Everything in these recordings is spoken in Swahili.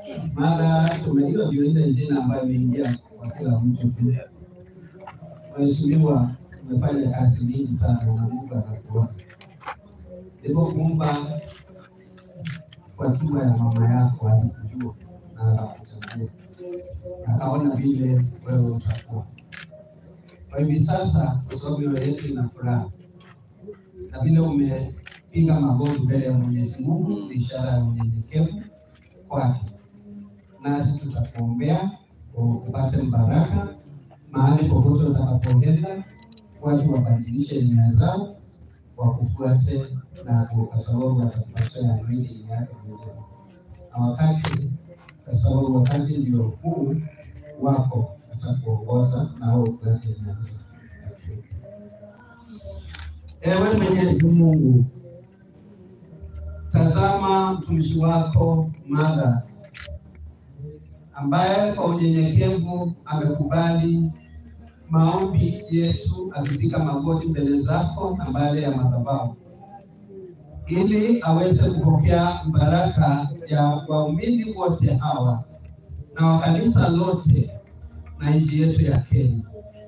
mara tumejua ndio ile jina ambayo imeingia kwa kila mtu pia. Mheshimiwa, umefanya kazi mingi sana na Mungu anakuona. Nilipokuumba kwa tumbo ya mama yako alikujua na akakuchagua, akaona vile wewe utakuwa. Kwa hivi sasa, kwa sababu mioyo yetu ina furaha na vile umepiga magoti mbele ya Mwenyezi Mungu, ni ishara ya unyenyekevu kwake, nasi tutakuombea upate baraka mahali popote utakapoenda, watu wabadilishe nia zao wakufuate, na kwa sababu watakupatia mwili yake mwenyewe, na wakati kwa sababu wakati ndio huu wako atakuongoza na wewe upate nia zao. Ewe Mwenyezi Mungu, tazama mtumishi wako Mara ambaye kwa unyenyekevu amekubali maombi yetu akipiga magoti mbele zako na mbele ya madhabahu ili aweze kupokea baraka ya waumini wote hawa na wa kanisa lote na nchi yetu ya Kenya.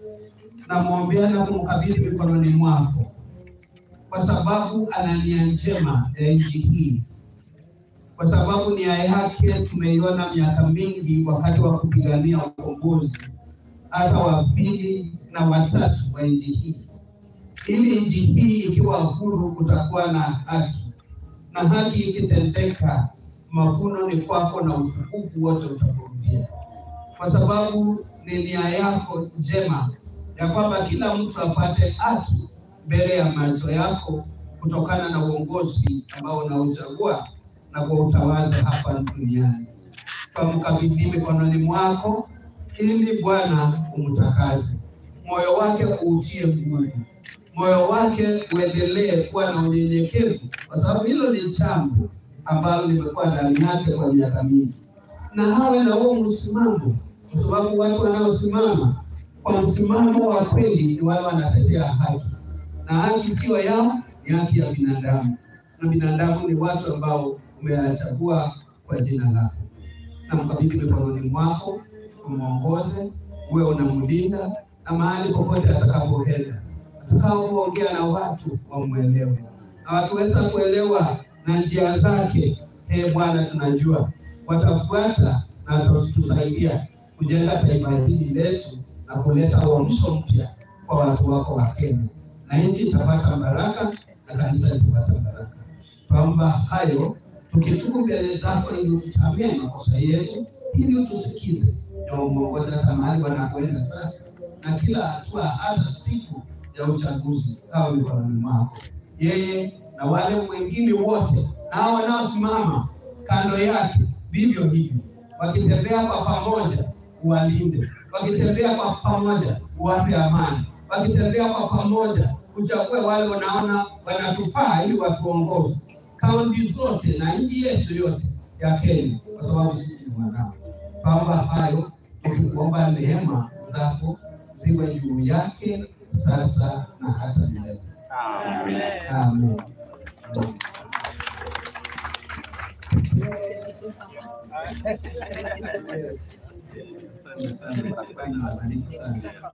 Namwombea na kumkabidhi mikononi mwako kwa sababu ana nia njema ya nchi hii, kwa sababu nia yake tumeiona miaka mingi wakati wa kupigania ukombozi, hata wa pili na watatu wa nchi hii, ili nchi hii ikiwa huru kutakuwa na haki, na haki ikitendeka, mavuno ni kwako na utukufu wote utakurudia, kwa sababu ni nia yako njema ya kwamba kila mtu apate haki mbele ya macho yako kutokana na uongozi ambao unauchagua na kuutawaza hapa duniani. Pamkabidhi mikononi mwako, ili Bwana umtakase, moyo wake uutie nguvu, moyo wake uendelee kuwa na unyenyekevu, kwa sababu hilo ni jambo ambalo limekuwa ndani yake kwa miaka mingi, na hawe na huo msimamo, kwa sababu watu wanaosimama kwa msimamo wa kweli ni wale wanatetea haki na haki sio yao, ni haki ya binadamu, na binadamu ni watu ambao umewachagua kwa jina lako. Na mkabidhi mikononi mwako, umwongoze, uwe unamlinda, na mahali popote atakapoenda, atakapoongea na watu wamwelewe, na watuweza kuelewa na njia zake. Ee Bwana, tunajua watafuata na watatusaidia kujenga taifa hili letu na kuleta uamsho mpya kwa watu wako wa Kenya na nchi itapata baraka na kanisa litapata baraka. Kwamba hayo tukitubu mbele zako, ili utusamee makosa yetu, ili utusikize na umuongoze hata mahali wanakwenda sasa, na kila hatua, hata siku ya uchaguzi kawa mikononi mwako, yeye na wale wengine wote nao wanaosimama kando yake, vivyo hivyo, wakitembea kwa pamoja, uwalinde, wakitembea kwa pamoja, uwape amani wakitembea kwa pamoja uchague wale wanaona wanatufaa ili watuongoze kaunti zote na nchi yetu yote ya Kenya, kwa sababu sisi ni wanao. Kwamba hayo ukikuomba neema zako ziwe juu yake sasa na hata milele. Amen. Amen. Asante sana, Bwana awabariki sana.